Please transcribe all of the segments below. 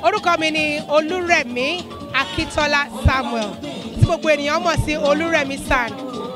orúkọ mi ni olúrẹ̀mí akíntọ́lá samuel tí gbogbo ènìyàn mọ̀ sí olúrẹ̀mí san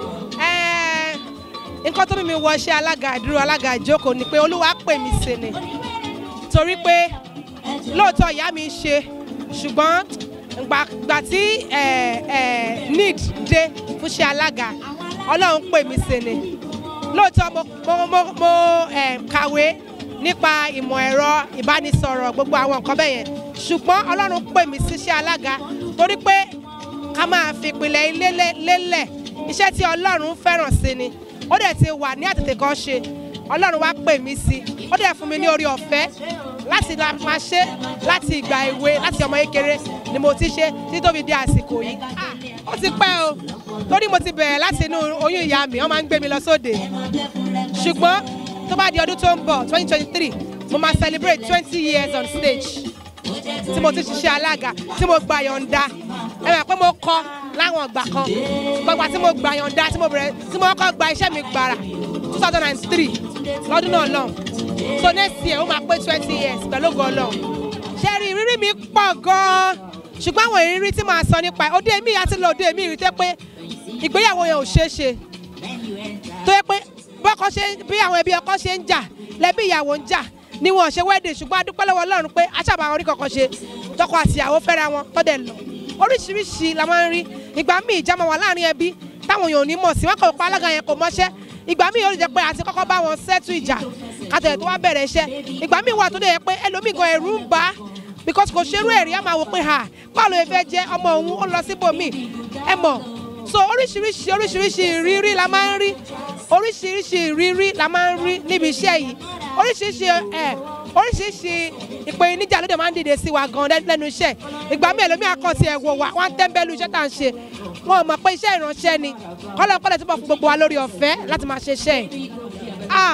Ẹ́ẹ̀, nǹkan tó mú mi wọ iṣẹ́ alága ìdúró alága ìjókòó ni pé olúwa pè mí sí ni torí pé lóòótọ́ ìyá mi ń ṣe ṣùgbọ́n gbà tí ẹ̀, ẹ̀, need dé fún iṣẹ́ alága ọlọ́run pè mí sí ni lóòótọ́ mo mo mo mo eh, kàwé nípa ìmọ̀ ẹ̀rọ ìbánisọ̀rọ̀ gbogbo àwọn nǹkan bẹ́ẹ̀ yẹn ṣùgbọ́n ọlọ́run pè mí síṣẹ́ alága torí pé ká máa fi ìpìlẹ̀ ilé lé- lélẹ̀ iṣẹ́ tí ọlọ́run fẹ́ràn sí ni ó dẹ̀ ti wà ní àtètè kan ṣe ọlọ́run wá pè mí sí ó dẹ̀ fún mi ní orí ọ̀fẹ́ láti la máa ṣe láti ìgbà èwe láti ọmọ kékeré ni mo ti ṣe títí tó fi di àsìkò yìí Ah, ó ti pẹ́ o torí mo ti bẹ̀rẹ̀ láti inú oyún ìyá mi wọ́n máa ń gbé mi lọ sóde ṣùgbọ́n tó bá di ọdún tó ń bọ̀ twenty twenty three mo máa celebrate twenty years on stage tí mo ti ṣiṣẹ́ alága tí mo gba yọ̀ǹda ẹ mọ̀ pé mo kọ́ láwọn ìgbà kan gbogbo tí mo gba yọ̀ǹda tí mo bẹ̀rẹ̀ tí mo kọ́ gba iṣẹ́ mi gbàrà two thousand and three lọ́dún náà lọ́hùn so next year ó máa pé twenty years pẹ̀lú ògo Ọlọ́run ṣe rí ìrírí mi pọ̀ gan-an ṣùgbọ́n àwọn ìrírí tí màá sọ nípa ẹ̀ òde mi àti lọ òde mi rí tẹ́ pé ìgbéyàwó yẹn ò ṣeé ṣe tó yẹ pé bọ́kọ ṣe bí àwọn ẹbí ọkọ ṣe ń jà lẹ́bí ìyàwó ń jà ni wọn ò ṣe wedding ṣùgbọ́n a dúpẹ́ lọ́wọ́ Ọlọ́run pé aṣáàbà àwọn orí kankan ṣe tọkọ àti ìyàwó fẹ́ra wọn tọ́dẹ̀ lọ oríṣiríṣi la máa ń rí ìgbà míì ìjà máa wà láàrin ẹbí táwọn èèyàn ò ní mọ̀ sí wọn kò pa alága yẹn kò mọ́ṣẹ́ ìgbà míì ó lè jẹ́ pé àti kọ́kọ́ bá wọn sẹ́tù ìjà kàtẹ̀ tó wá bẹ̀rẹ̀ iṣẹ́ ìgbà míì wà tó dẹ̀ yẹ pé ẹlòmíì gan ẹ̀rù ń bà á because kò ṣerú ẹ̀rí á máa wò pé ha báwo ló fẹ́ jẹ́ ọmọ òun ó lọ síbòmíì ẹ mọ̀ so oríṣiríṣi oríṣiríṣi ìrírí la máa ń rí oríṣiríṣi ìrírí la máa ń rí níbi iṣẹ́ yìí oríṣiríṣi ẹ oríṣiríṣi ìpèníjà ló dé máa ń dìde sí wa gan lẹ́- lẹ́nu iṣẹ́ ìgbà mi ẹlòmíì akọ̀tì ẹ̀ wò wá wọ́n ń tẹ́ńbẹ́lú iṣẹ́ tá à ń ṣe wọn ò mọ̀ pé iṣẹ́ ìránṣẹ́ ni kọ́lọ́kọ́lọ́ túbọ̀ fún gbogbo wa lórí ọ̀fẹ́ láti máa ṣe iṣẹ́ yìí ah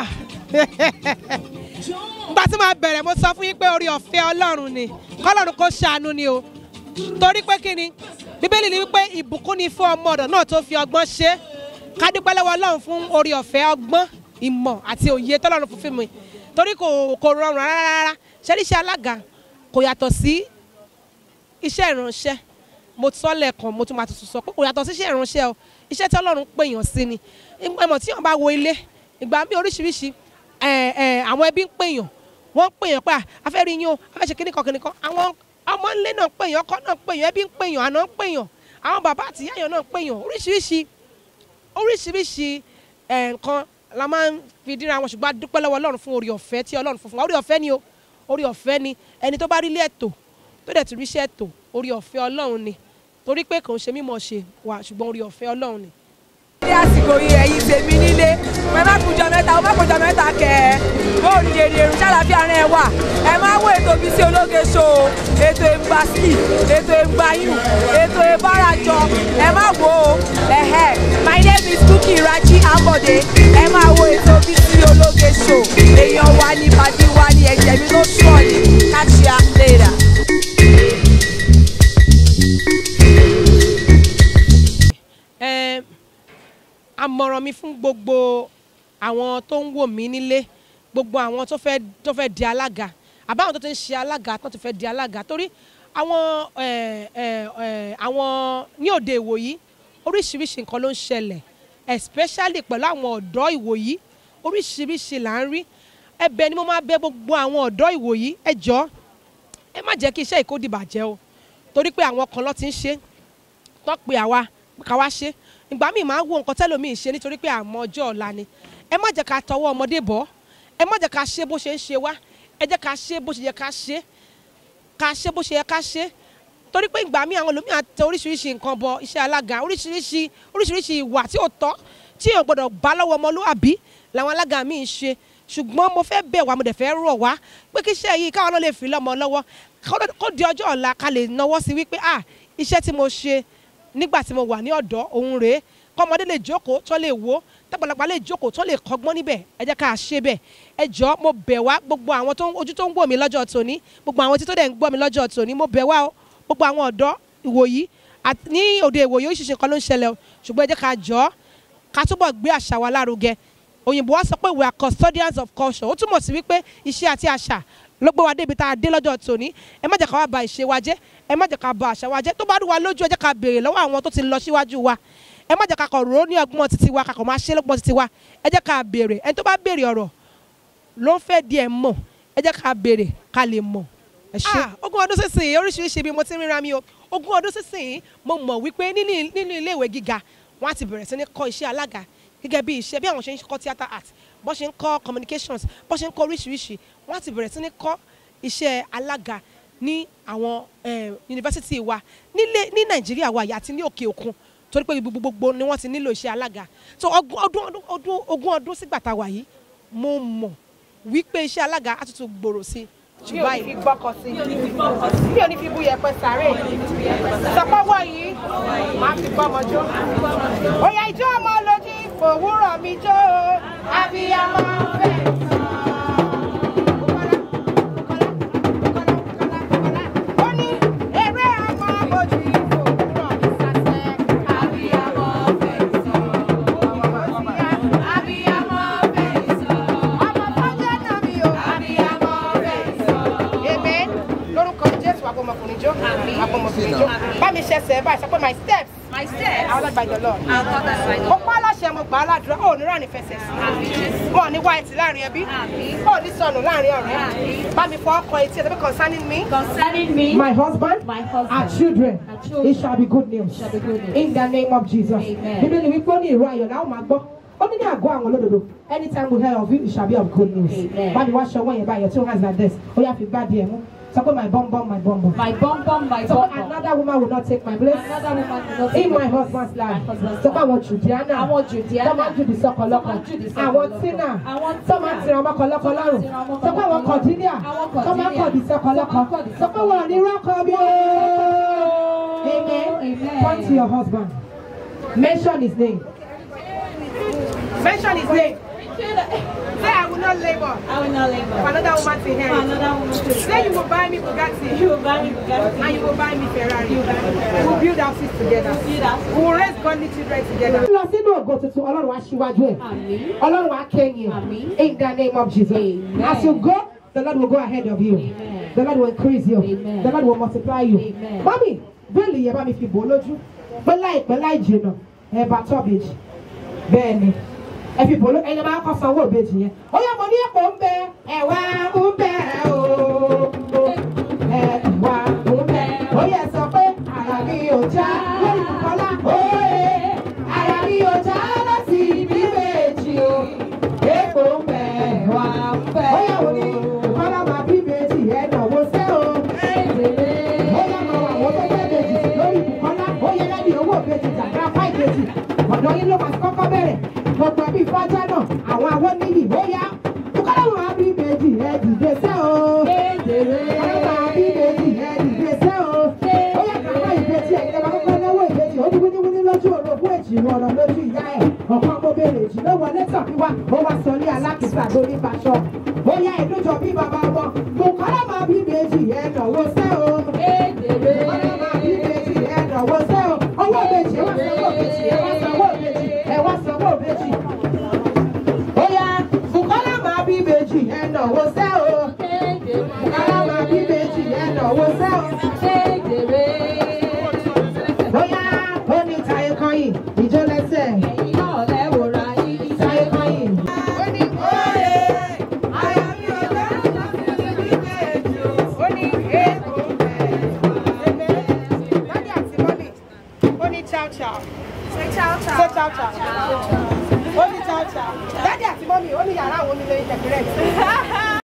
ìgbà tí màá bẹ̀rẹ̀ mo sọ fún yín pé orí ọ̀fẹ́ ọlọ́run ni kọ́lọ́run kó ṣàánú ni o torí pé kí ni bíbélì ni wípé ìbùkún ni fún ọmọ ọ̀dọ̀ náà tó fi ọgbọ́n ṣe é ká dúpẹ́ lọ́wọ́ ọlọ́run fún orí ọ̀fẹ́ ọgbọ́n ìmọ̀ àti òye tọ́lọ́run fún fún mi torí kò kò rọrùn rárá rárá ṣẹ́ríṣẹ́ alága kò yàtọ̀ sí iṣẹ́ ìránṣẹ́ mo sọ lẹ́ẹ̀kan mo tún máa tuntun sọ pé kò yàtọ̀ sí iṣẹ́ ìránṣẹ́ o iṣẹ́ tí ọlọ́run pèèyàn sí ni ìmọ̀ tí wọ́n bá wo ilé ìgbà bí oríṣiríṣi ẹ̀, ẹ̀, àwọn ẹbí ń pèèyàn wọ́n ń pèèyàn pé a fẹ́ rí yín o a fẹ́ ṣe kíníkan kíníkan àwọn ọmọ ńlé náà ń pèèyàn ọkọ náà ń pèèyàn ẹbí ń pèèyàn àná ń pèèyàn àwọn bàbá àti ìyá èèyàn náà ń pèèyàn oríṣiríṣi oríṣiríṣi ẹ̀, nǹkan la máa ń fi dínra wọn ṣùgbọ́n a dúpẹ́ lọ́wọ́ ọlọ́run fún orí ọ̀fẹ́ tí ọlọ́run fún fún wa orí ọ̀fẹ́ ni o orí ọ̀fẹ́ ni ẹni tó bá rí ilé ẹ̀tọ́ tó dẹ̀ tún ríṣẹ́ ẹ̀tọ́ orí ọ̀fẹ́ ọlọ́run ni torí pé kò ń ṣe mímọ̀ ṣe wà ṣùgbọ́n orí ọ̀fẹ́ ọlọ́run ni. ní àsìkò yìí ẹ̀yin tèmi nílé ẹ má kújọ mẹ́ta ó má kújọ mẹ́ta kẹ ẹ bóò ní èrè èrò ṣàlàfíà rẹ wà ẹ má wo ètò bíi sí ológe ṣó o ètò ìgbàsí ètò ìgbàyùn ètò ìbárajọ ẹ má wo o ẹhẹ my name is Bukky Raji Ambode ẹ má wo ètò bíi sí ológe ṣó èèyàn wa ní pàdé wa ní ẹ̀jẹ̀ mi ló sọ̀ ní catch ya later. Ẹ, àmọ̀ràn mi fún gbogbo àwọn tó ń wò mí nílé gbogbo àwọn tó fẹ́ tó fẹ́ di alága àbáwọn tó ti ń ṣe alága tó ti fẹ́ di alága torí àwọn ẹ, ẹ, ẹ, àwọn ní òde ìwòyí oríṣiríṣi nǹkan ló ń ṣẹlẹ̀ especially pẹ̀lú àwọn ọ̀dọ́ ìwòyí oríṣiríṣi là ń rí ẹ̀bẹ̀ ni mo máa bẹ̀ gbogbo àwọn ọ̀dọ́ ìwòyí ẹ jọ̀ọ́ ẹ má jẹ́ kí iṣẹ́ ìkódìbàjẹ́ o torí pé àwọn kan ló ti ń ṣe tó pe àwa ká wá ṣe ìgbà míì máa ń wo nǹkan tẹ́lòmíì ṣe nítorí pé àmọ́ ọjọ́ ọ̀la ni ẹ má jẹ́ ká tọwọ́ ọmọdé bọ̀ ẹ má jẹ́ ká ṣe bó ṣe ń ṣe wá ẹ jẹ́ ká ṣe bó ṣe yẹ ká ṣe ká ṣe bó ṣe yẹ ká ṣe torí pé ìgbà míì àwọn ẹlòmíì tẹ oríṣiríṣi nǹkan bọ iṣẹ́ alága oríṣiríṣi oríṣiríṣi ìwà tí ò tọ́ tí èèyàn gbọ́dọ̀ bá lọ́wọ́ ọmọlúwàbí làwọn alága míì ń ṣe ṣùgbọ́n mo fẹ́ bẹ̀ wá mo dẹ̀ fẹ́ rọ̀ wá pé kí iṣẹ́ yìí káwọn náà lè fi lọ́mọ lọ́wọ́ kó di ọjọ́ ọ̀la ká lè náwó sí wípé ah iṣẹ́ tí mo ṣe nígbà tí mo wà ní ọ̀dọ́ òun rèé kọ́mọdé lè jókòó tó lè wò tágbàlagbà lè jókòó tó lè kọ́gbọ́n níbẹ̀ ẹ jẹ́ ká ṣe bẹ́ẹ̀ ẹ jọ mo bẹ̀ wá gbogbo àwọn tó ń ojú tó ń wò mí lọ́jọ́ tòní gbogbo àwọn tí tó dẹ̀ ń gbọ́ mi lọ́jọ́ tòní mo bẹ̀ wá o gbogbo àwọn ọ̀dọ́ ìwòyí ní òde ìwòyí oríṣiríṣi nǹkan ló ń ṣẹlẹ̀ o ṣùgbọ́n ẹ jẹ́ ká jọ ká túbọ̀ gbé àṣà wa lárugẹ òyìnbó wa sọ pé we are custodians of culture ó túmọ̀ sí wípé iṣẹ́ àti àṣà ló gbé wa débi tá a dé lọ́jọ́ tòní ẹ má jẹ́ ká wá ba ìṣe wa jẹ́ ẹ má jẹ́ ká ba àṣà wa jẹ́ tó bá rú wa lójú ẹ jẹ́ ká béèrè lọ́wọ́ àwọn tó ti lọ síwájú wa ẹ má jẹ́ ká kọ̀ rò ó ní ọgbọ́n títí wa ká kọ̀ máa ṣe lọ́gbọ́n títí wa ẹ jẹ́ ká béèrè ẹni tó bá béèrè ọ̀rọ̀ ló ń fẹ́ di ẹ̀ mọ̀ ẹ jẹ́ ká béèrè ká lè mọ̀ ẹ ṣe. ogún ọdún sísìn oríṣiríṣi bí mo ti ń ríra mi o ogún ọdún sísìn mo mọ̀ wípé nínú nínú iléèwé gíga wọ́n á ti bẹ̀rẹ̀ sí ní kọ́ iṣẹ́ alága gẹ́gẹ́ bí iṣẹ́ bí àwọn ṣe ń kọ́ theatre art bó ṣe ń kọ́ communications bó ṣe ń kọ́ oríṣiríṣi wọ́n á ti bẹ̀rẹ̀ sí ní kọ́ iṣẹ́ alága ní àwọn eh, yunifásitì wa nílé ní nàìjíríà wa yìí àti ní òkè òkun torí pé ibi gbogbo ni wọ́n ti nílò iṣẹ́ alága so ọdún ọdún ọdún ogún ọdún sígbà tá a wà yìí mo mọ̀ wípé iṣẹ́ alága á tuntun gbòòrò sí i jù mi ò ní báyìí fi gbọ́kọ̀ sí mi ò ní fi bú yẹpẹ sáré sọpọ́wọ́ yìí máa fi gbọ́mọ jó. òyà ìjọ ọmọ lójú òwúrọ̀ mi jó abiyamọ fẹ́. ó ní eré ọmọ lójú òwúrọ̀ mi sàṣẹ abiyamọ fẹ́ sọ. abiyamọ fẹ́ sọ. ọmọ tó jẹ́ náà mi ò abiyamọ fẹ́ sọ. Amen. Lórúkọ Jésù àpọ̀mọkùnrin jó. Àpọ̀mọkùnrin jó. Bá mi ṣẹ̀ṣẹ̀ báyìí sọ pé my steps. My steps Àwọn ọlọ́gbà ìjọ lọ. are ordered by the Mo pa aláṣẹ mo gbà á ládùúrà. Ó ní ráàní fẹsẹ̀ sí. Mo ò ní white láàrin ẹbí. Àmín. Ó ní sọnù láàrin ọ̀rẹ́. Àmín. Bá mi fọ ọkọ etí ẹ̀ tó bí concerning me. concerning me. My husband, My husband, our children, our children, it shall be good news. shall be good news. In the name of Jesus. Amen. Bíbélì wípé ó ní ìró ayọ̀ láwọn máa gbọ́. Ó ní ní àgọ́ àwọn olódodo. Anytime we hear of you, it shall be of good news. Amen. Bá mi wá ṣọwọ́ yẹn báyọ̀ tí ó hands like this. Ó yá fi gbá díẹ̀ mú. Sọ pé my bum bum my bum bum. My bum bum, my So bum bum. another woman will not take my place. Another woman will not take In my my husband's life. My husband's So pé life. àwọn Judiana. Àwọn Judiana. Tó máa ń jùdí sọ́kọ lọ́kọ. Tó máa ń jùdí sọ́kọ Àwọn lọ́kọ. Tina. Àwọn Tó máa ń tira ọmọ kan lọ́kọ lọ́rùn. tira ọmọ Sọ kan pé àwọn lọ́kọ Cordelia. Àwọn Tó máa ń Cordelia. kọ̀dí sọ́kọ Tó máa ń lọ́kọ. kọ̀dí Sọ pé wọ́n ní rọ́kọ bí o. Amen. Amen. Point to your husband. Mention his name. Mention his name. Say I will not labor I will not for labor. another woman to For inherit. another woman to Say you will buy me Bugatti. You will buy me Bugatti. And you will buy me Ferrari. You will buy me Ferrari. We'll build houses together. build houses We will raise godly children together. Lọ sínú ògo tuntun, Ọlọ́run á ṣíwájú ẹ̀. Àmín. Ọlọ́run á kẹ́yìn. Àmín. In the name of Jesus. Amen. As you go, the Lord will go ahead of you. Amen. The Lord will increase you. Amen. The Lord will multiply you. Amen. Mami, bẹ́ẹ̀lì yẹn bá mi fi bò ó lójú. Pé láìpẹ́ láì jìnnà, ẹ bá tọ́bìjì. Bẹ́ẹ̀ni, ẹ fi bò ó lójú. Ẹyin máa kọ́ sanwó ìbejì yẹn. Ó yẹ mo ní èpò ń bẹ, ẹ̀wà ń bẹ o. Ẹ̀wà ń bẹ. Ó yẹ sọ pé àrà mi ò já lórí Bùkọ́lá. Óye, àrà mi ò já láti ibi méjì o. Èpò ń bẹ, ẹ̀wà ń bẹ o. Ó yẹ mo ní Bùkọ́lá máa bí méjì ẹ̀ náwó sẹ́ o. Ó yẹ máa wà wọ́n tó fẹ́ méjì lórí Bùkọ́lá. Ó yẹ lẹ́ni owó méjì jàgbá fáì méjì. Ọ̀dọ́ yín ló máa ti kọ́kọ́ bẹ̀rẹ̀. Gbogbo ẹbí fájá náà, àwọn àwọn níyì ó yá. Bùkọ́lá máa bí méjì ẹ̀ dìde sẹ́ o. Bùkọ́lá máa bí méjì ẹ̀ dìde sẹ́ o. Ó yẹ kàwá ìbejì ẹ̀ ìjọba kọ́kọ́ náwó ìbejì. Ó ní wíníwíní lójú orogún èjì ìlú ọ̀nà lójú ìyá ẹ̀. Ọ̀kan mo bèrè èjì ló wọlé tàn mí wá. Ó wá sọ ní alákìsà lórí Baṣọ. Ó yá ìdújọ bí bàbá wọn. Bùkọ́lá máa bí méjì ẹ̀ náwó sẹ́ o. Bùkọ́lá máa bí méjì ẹ̀ náwó sẹ́ o. Owó ìbejì ẹ wá sanwó ìbejì ẹ wá sanwó ìbejì ẹ wá sanwó ìbejì. Ó yá Bùkọ́lá máa bí méjì ẹ̀ náwó sẹ́ o. Bùkọ́lá máa bí méjì ẹ̀ náwó sẹ́ o. Bóyá ó ní táyé kọ́yìn, ìjó lẹ́sẹ̀. Táyé kọ́yìn. Ó ní óye, àyà mi ò dá ó ní èèkó bẹ́ẹ̀. Dádì àti mọ́mì, ó ní chow chow. Say chow chow. Say chow chow. Ó ní chow chow. Dádì àti mọ́mì, ó ní yàrá àwọn onílé ìtẹ̀kùrẹ́.